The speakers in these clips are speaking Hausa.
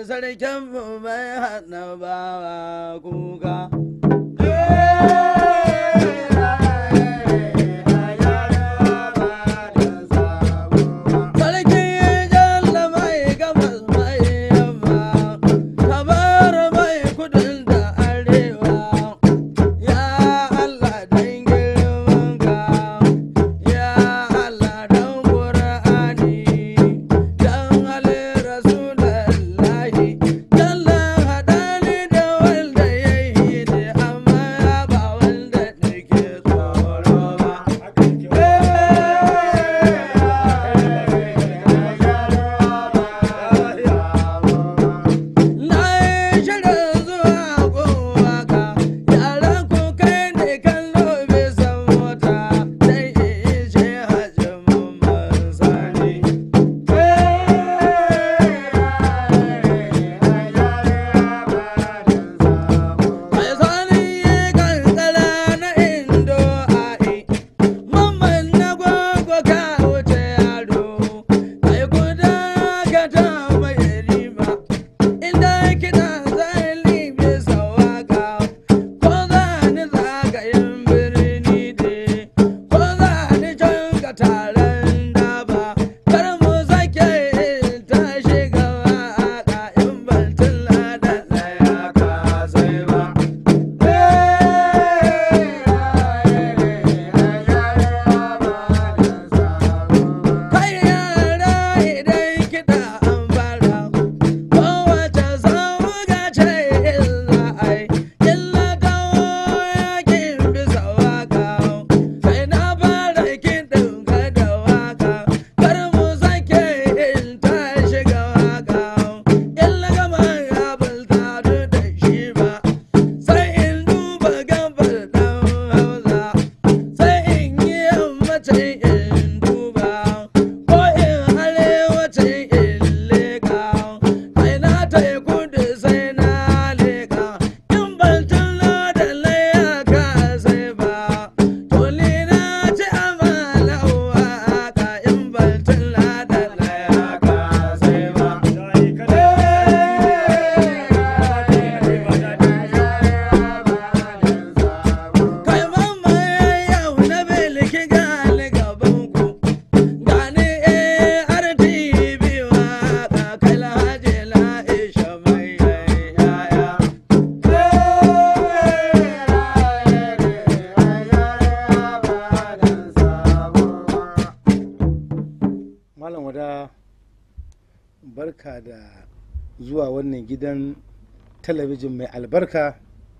sarkin mu mai hana bawa kuka. Sarki jalla mai gabas mai yamma, kabar mai kudin da arewa. Ya Allah dan girman ka, ya Allah dan Qur'ani, dan Ali Rasulullahi, jalla hadani da wanda yayi ni amma ba wanda nake tsoro ba. Na yi shirin zuwa gowa ka, yaran ku kai ne kallo bisa mota, dai in ce hajji mamman sani. Mai sani kankara na indo a'i, mamman na gwagwa ka wuce yaro, kai guda ka ta mai rima. Inda kiɗa zai libe sawaka, ko za ni zagayen birni ne, ko za ni can ka taron daba, kar mu sake ta shiga waƙa in ban tilla da ɗaya ka sai ba. Kai yara idan kiɗa an fara, kowace sauga ce illa ai, illa kawo yakin bisa waka. Sai na fara kiɗin ka da waka, kar mu sake in ta shiga waka. Illa gama ya bulta da shi ba, sai in duba gabar ɗan hausa. sai in yi yammacin in duba ko in arewacin in leka kai na tai kudu sai na leka in ban tuno da layaka sai ba to ni na ci amana waka in ban tuno da layaka sai ba kai mamma yau na bilki gali gaban ku gani ARTV waka kai lahaji la'isha mai yaya Malam wada barka da zuwa wannan gidan talabijin mai albarka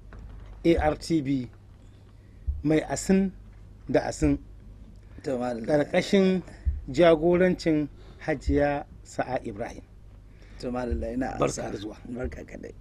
ARTV mai asin da asin to mallam ƙarƙashin jagorancin hajiya sa'a ibrahim to mallam ina Barka amsa. da zuwa. barka kadai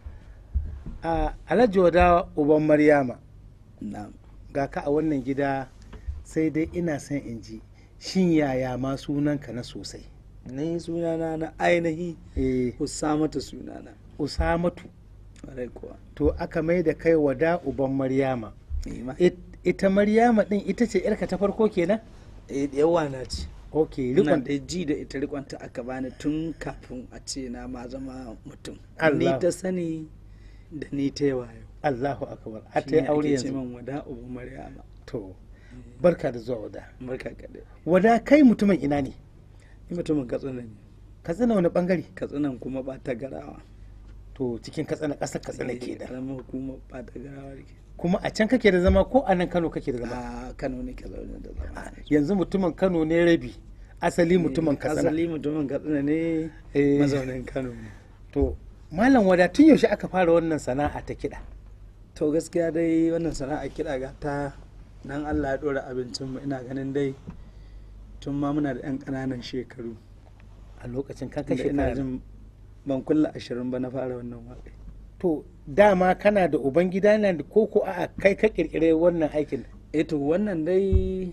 a alhaji wada uban maryama na'am ga ka a wannan gida sai dai ina son in ji shin yaya ma sunanka na sosai ni sunana na ainihi eh Usamatu sunana usamatu ƙwarai kuwa to aka mai da kai wada uban maryama ni ma It- ita maryama din ita ce yarka ta farko kenan eh yawa na ce ok ina rikon da ji da ita rikonta aka bani tun kafin a ce na ma zama mutum Allah. ni ta sani da ni ta yawa yau allahu akbar a ta Shine yi aure ake ce yanzu min wada ubu maryama to barka da zuwa wada barka kadai wada kai mutumin ina ne ni mutumin katsina ne ka tsina wani bangare katsinan kuma ba ta garawa to cikin katsina ƙasar katsina Eh, ke da karamar hukumar ba ta garawa ke kuma a can kake da zama ko a nan kano kake da zama a kano ne ke zaune da zama yanzu mutumin kano ne rabi asali mutumin katsina asali mutumin katsina ne Eh. mazaunin kano ne to malam wada tun yaushe aka fara wannan sana'a ta kiɗa to gaskiya dai wannan sana'a kiɗa ga ta nan allah ya ɗora abincinmu ina ganin dai tun ma muna da 'yan ƙananan shekaru a lokacin kan Inda kashe ina ina jin ban kulla ashirin ba na fara wannan waƙa to dama kana da uban gida na ko ko a kai ka kirkire wannan aikin eto wannan dai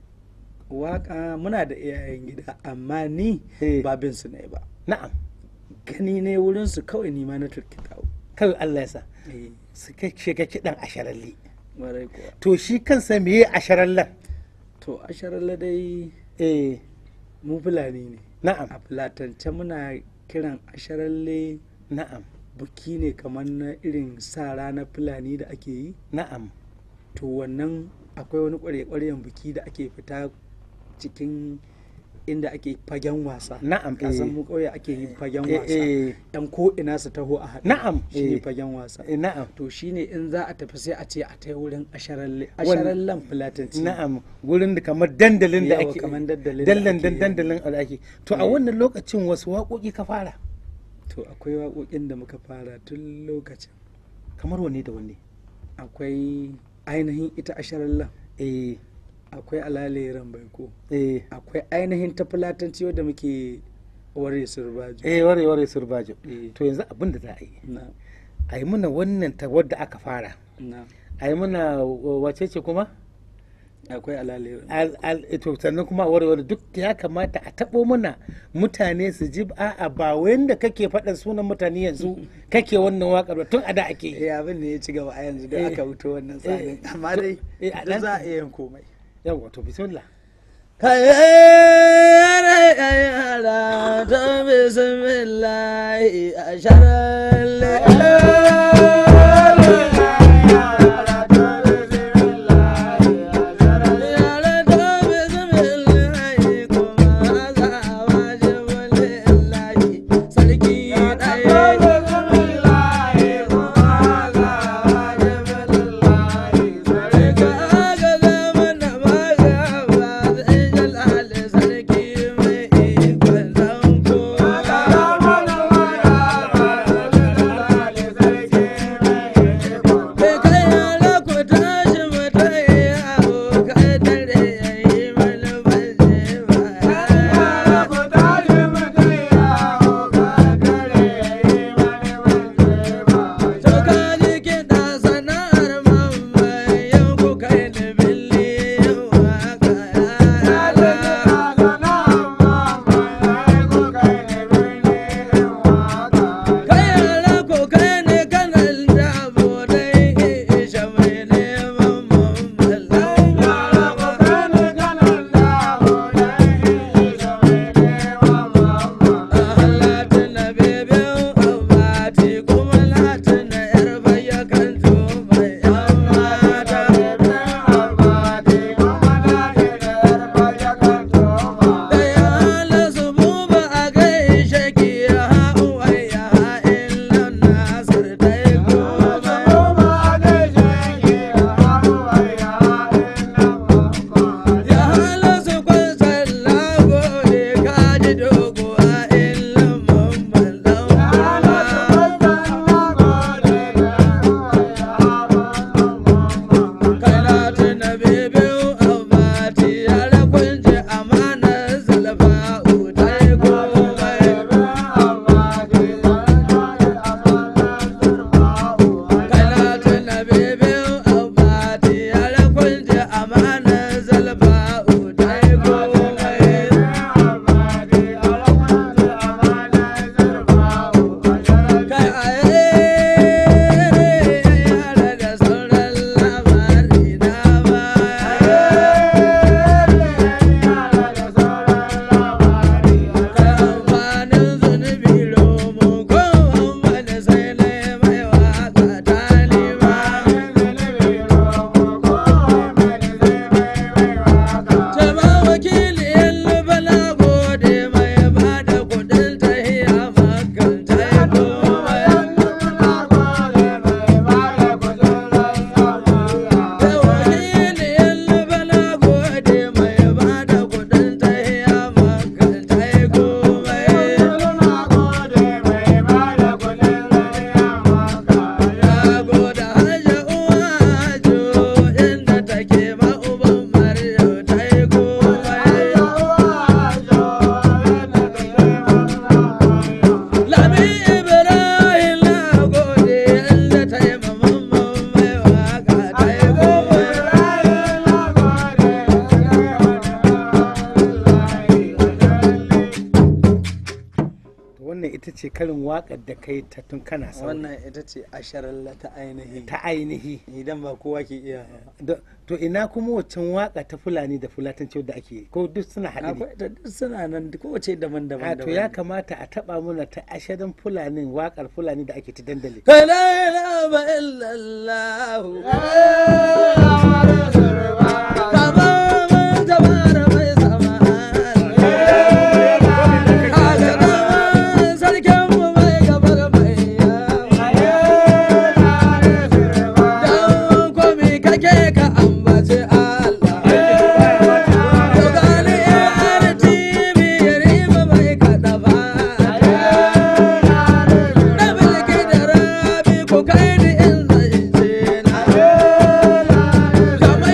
waƙa muna da iyayen gida amma ni Eh. ba bin su ne ba na'am gani ne wurin su kawai ni ma na turkita kawai Allah ya sa eh su kai shiga kiɗan asharalli warai kuwa to shi kansa meye asharallan to asharalla dai eh mu fulani ne na'am a fulatance muna kiran asharalle na'am buki ne kamar na irin sa ranar fulani da ake yi na'am to wannan akwai wani ƙwarya-ƙwaryen buki da ake fita cikin inda ake fagen wasa na'am kasan eh, mu ƙauye ake yin fagen eh, wasa eh, yan ko ina su taho a haɗu Na'am, shine eh. fagen wasa eh, na'am to shine in za a tafi sai a ce a ta wurin asharalle Wannan- asharallen fulatanci na'am wurin da kamar dandalin da Yawa, ake kamar dandalin da dandan ake yi. dandalin da ake to a Eh. wannan lokacin wasu waƙoƙi ka fara to akwai waƙoƙin da muka fara tun lokacin kamar wanne da wanne akwai ainihin ita asharallen eh akwai alaleran baiko eh akwai ainihin ta fulatanci wadda muke ware surbajo eh ware ware surbajo Eh. to yanzu abin da za a yi na a yi mana wannan ta wadda aka fara na a yi mana wa- wace ce kuma akwai alaleran al al to sannan kuma a ware ware duk ya kamata a taɓo mana mutane su ji a'a ba wanda kake faɗin sunan mutane yanzu kake wannan waƙar ba tun a da ake yi eh abin ne ya ci gaba a yanzu da Eh. aka wuto wannan tsarin Eh. amma dai Eh, a duk ɗan- za a iya yin komai yawa to bismillah Kayere yara ta bismillahi a sharalle. Yara ta bismillahi kuma za a waje walillahi sarki ɗaya. Kaga zaman da magaba zai jalali sarki mai ikon zanko. Kai kai yara ku tashi mu tayi yawo, kai dare yayi mana baje ba. To ka ji kiɗa sana'ar mamman yau ku kai ni billi yau waka yara. Kai yara ku kai ni kanan dabo dai isha mai neman mamman Latina bebin abati kuma latina yar bayyakan mai yan mata. Da ya hala su buba a gaishe ki ya ha'uwai ya ha'in nan nasir dai komai. Ya hala su kwan sallah gode ka ji dogo a illan mamman dan Kana tuna bebin abati yara kunje amanar zalfa'u ta yi komai. Kana tuna bebin abati yara kunje amanar zalfa'u ta yi komai. Kai aye yara da sauran labari na baya. Kamfanin zunubi romo ko wani sai na mai waka talima. Jama wakili yan bala gode mai ba da kudin tahiya makanta ya komai. Da wakili yan bala gode mai ba da kudin tahiya makanta ya komai. wannan ita ce karin waƙar da kai ta tun kana sauri wannan ita ce asharalla ta ainihi ta ainihi idan ba kowa ke iya Da- to ina kuma waccan waƙa ta fulani da fulatanci da ake yi? ko duk suna haɗe ne akwai ta duk suna nan kowace daban-daban a to ya kamata a taɓa muna ta ashirin fulanin waƙar fulani da ake ta dandali La ilaha illallah. Baba mun tabara mai sama. Kaga dama sarkin mu mai gabar mai yawa. Dan komi kake ka ambaci Allah. To gani yar TV riba mai kaɗa ba. Na bilki da rabi ku kai ni in zance na.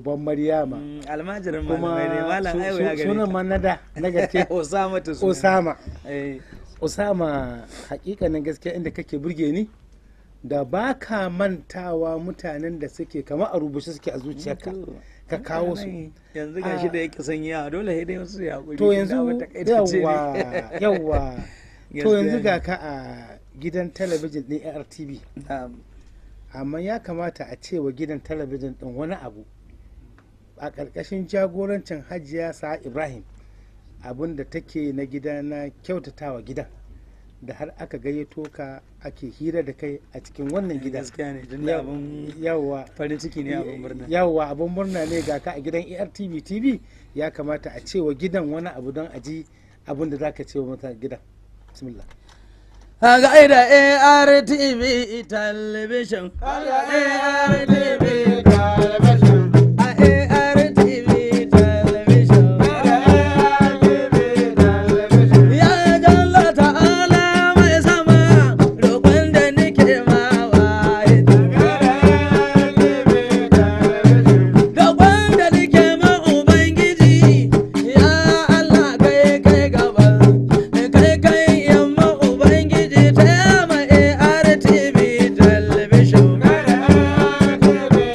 uban maryama Mm, almajirin kuma malamai ne malam su- aiwa su- ya gare sunan ma na da na gaske Osama ta suna. osama Eh, Usama hakikanin gaskiya inda kake burge ni da ba ka mantawa mutanen da suke kama a rubuce suke a zuciyarka to, ka kawo su yanzu ga shi Ah. da yake son yawa dole sai dai wasu ya hakuri to yanzu yawwa yawwa to Gaskiya yanzu ne. ga ka a gidan talabijin ɗin ARTV Na'am. amma ya kamata a ce wa gidan talabijin ɗin wani abu a ƙarƙashin jagorancin hajiya sa ibrahim abin da take na gida na kyautatawa gidan da har aka gayyato ka ake hira da kai a cikin wannan gida gaskiya ne tun da abin yawwa farin ciki ne abin murna yawwa abin murna ne ga ka a gidan artv tv ya kamata a ce wa gidan wani abu don a ji abin da za ka ce wa mutane gidan bismillah A gaida ARTV television. A ARTV television. A ARTV television. Ya jalla ta'ala mai sama roƙon da nike ma waye. Roƙon da nike ma Ubangiji, ya Allah kai kai gaba. Kai kai yamma Ubangiji ta yama ARTV television.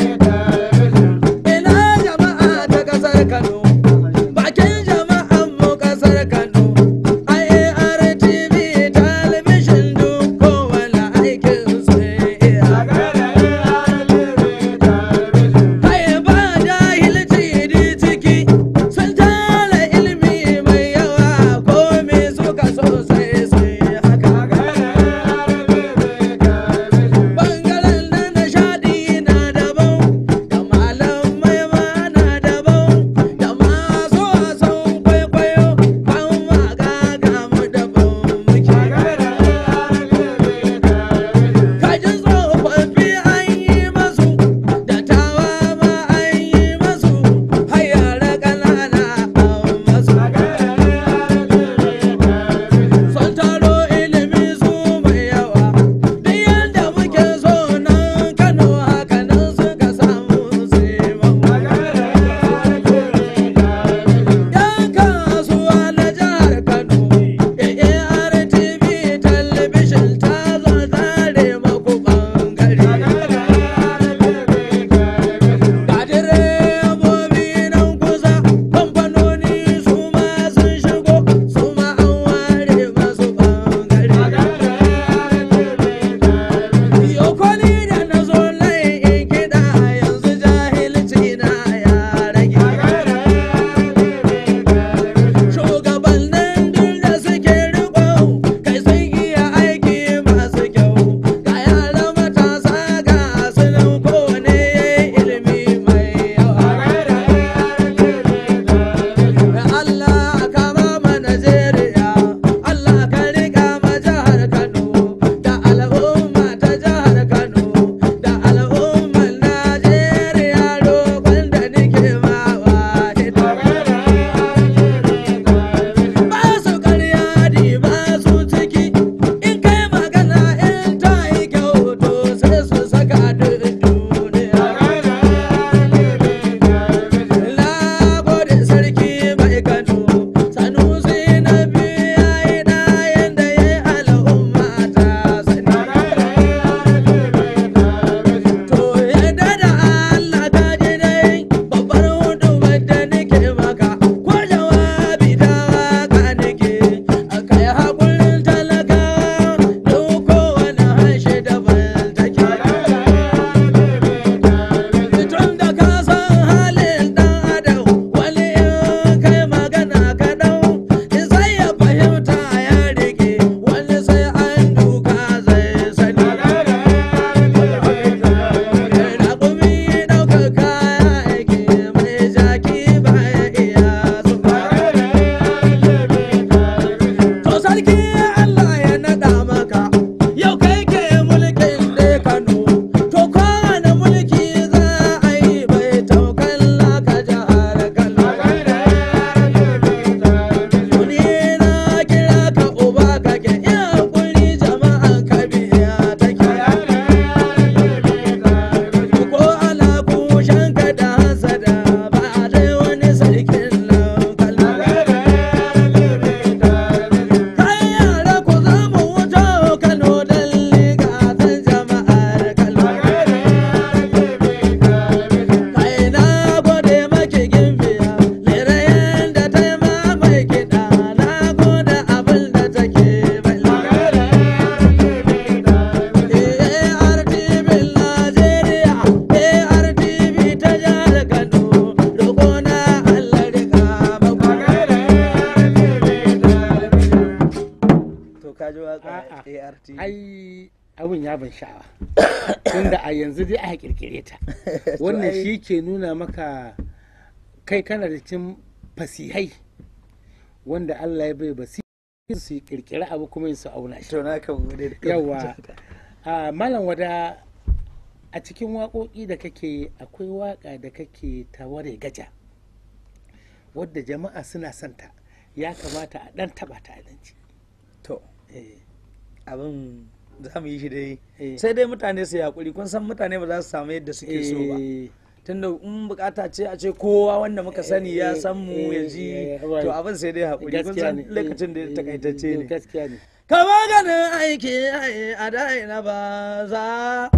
ka ji waka A'a. ART ai abin ya ban sha'awa tunda a yanzu dai aka kirkire ta wannan ai- shi ke nuna maka kai kana da cin fasihai wanda Allah ya bai basi su kirkiri abu kuma su auna shi to na kan gode da yawa a malam wada a cikin waƙoƙi da kake akwai waƙa da kake ta ware gaja wadda jama'a suna santa ya kamata a ɗan taɓa ta abinci to eh abin za mu yi shi dai Eh. sai dai mutane su yaƙuri kun san mutane ba za su samu yadda suke so ba eh, tunda in bukata ce a ce kowa wanda muka sani ya Eh, san mu ya eh, ji eh, to right. abin sai dai haƙuri kun gaskiya san ne lokacin da eh, takaitacce eh, ne gaskiya ne kama ganin aiki ai a daina ba za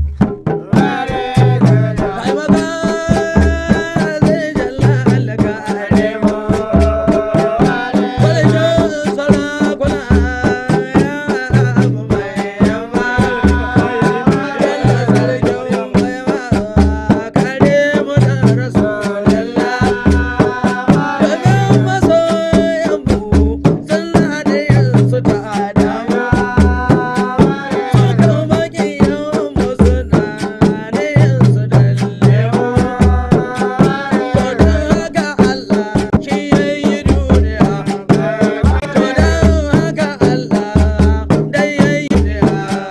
Ai maza zai jalla allaka aremo. Kwalejin sarakuna ya abu mai yamma. Yalla sarkin baiwa, kare mu da Rasulallah. Domin masoyanmu sun haɗe yanzu ta Adamu. Suka maƙiyanmu suna ne yanzu da lemu. To don haka Allah shi ya yi duniya. To don haka Allah dai ya yi duniya.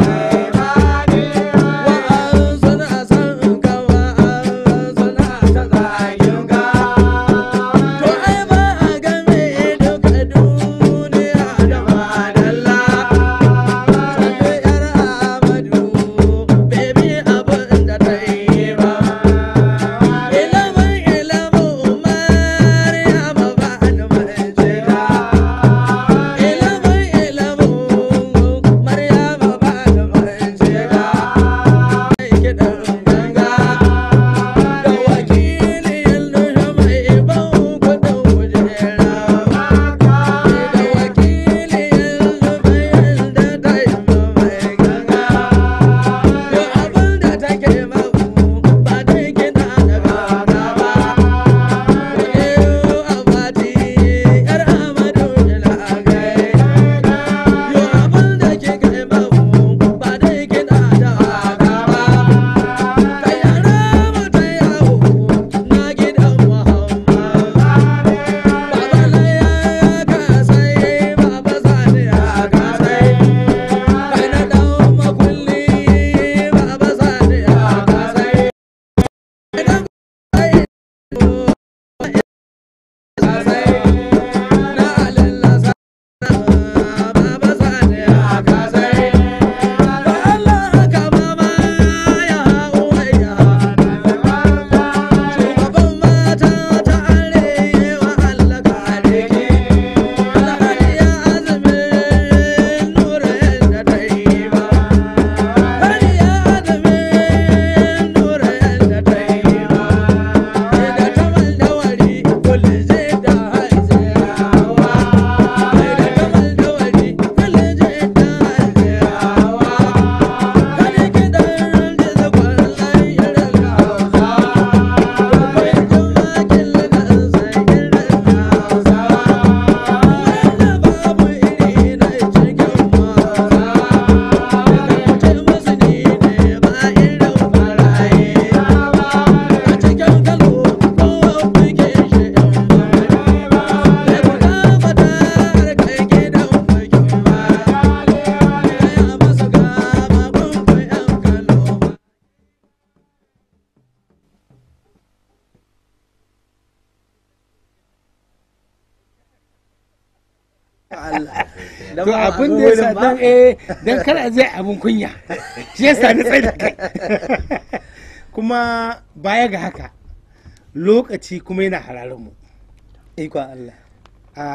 Wa'an suna son ka, wa'an suna ta zagin ka. To ai ba a game duka duniya da madalla. Sannu yar Amadu, baby abin da ta yi ba. Ilimin ilimin Maryama ba ni manjega. Ilimin ilimin Maryama ba ni manjega. Kiɗan ganga da wakilin nuna mai ban kuɗin kujera. Da wakilin zubayin da ta yi mai ganga. Yau abin da take maku ba dai kiɗa da ganga ba. Yau abati ‘yar Amadu Jalagai. Yau abin da kike maku ba dai kiɗa da ganga ba. Kai yara mu ta yawo na gidan Muhammad. Baba Laya ya kasai, Baba Sani ya kasai. Kai na ɗan makulli, Baba Sani ya kasai. Idan kai kasai, na alillasa, Baba Sani ya kasai. Ba Allah haka mama ya uwaya. Shugaban mata ta arewa Allah kare ki. Alhaji ya azumin nura yadda ta yi ba. Alhaji ya azumin nura yadda ta yi ba. Da ta maldawari kullum zai da haizirawa. Da ta maldawari kullum zai da haizirawa. Kani kiɗan jiza kwallon irin Hausa. Allah. to abin da ya sa dan eh dan kar a zai abin kunya shi yasa ni tsaye da kai kuma baya ga haka lokaci kuma yana hararin mu Ikon Allah. a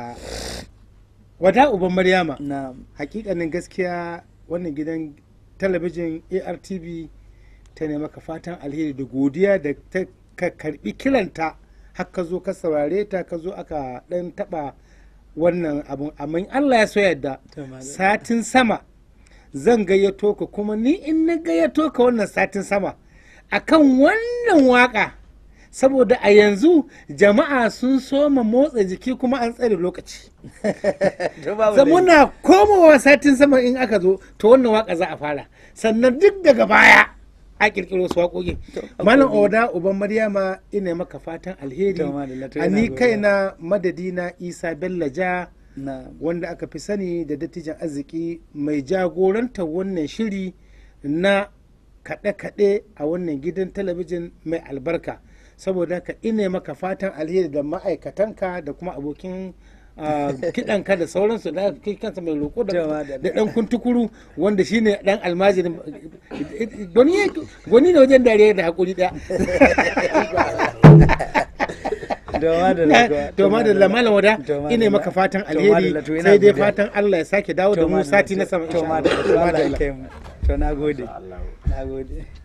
wata uban maryama Na hakikanin gaskiya wannan gidan talabijin artv ta ne maka fatan alheri da godiya da ta ka karbi kiranta har ka zo ka saurare ta ka zo aka dan taba wannan abun amma in allah ya so yadda To, malam. satin sama zan gayyato ka kuma ni in na gayyato ka wannan satin sama akan wannan waka saboda a yanzu jama'a sun soma motsa jiki kuma an tsare lokaci To babu Sa laifi. muna komowa satin sama in aka zo to wannan waka za a fara sannan duk daga baya a kirkiro su waƙoƙi malam oda uban maryama ina maka fatan alheri To, madalla, to a yana ni godiya. kaina madadina isa bello ja na wanda aka fi sani da dattijan arziki mai jagorantar wannan shiri na kaɗe-kaɗe a wannan gidan talabijin mai albarka saboda haka ina maka fatan alheri da ma'aikatanka da kuma abokin ah, kiɗanka da sauransu da kai kansa mai roƙo da Jawa da- da ɗan kuntukuru wanda shine ɗan almajirin gwani gwani ne wajen dariya da haƙuri ɗaya to ma da malam wada ina maka fatan alheri sai dai fatan Allah ya sake dawo da mu sati na sama to insha ma Allah. da To, Allah ya madalla. kai mu to na gode na gode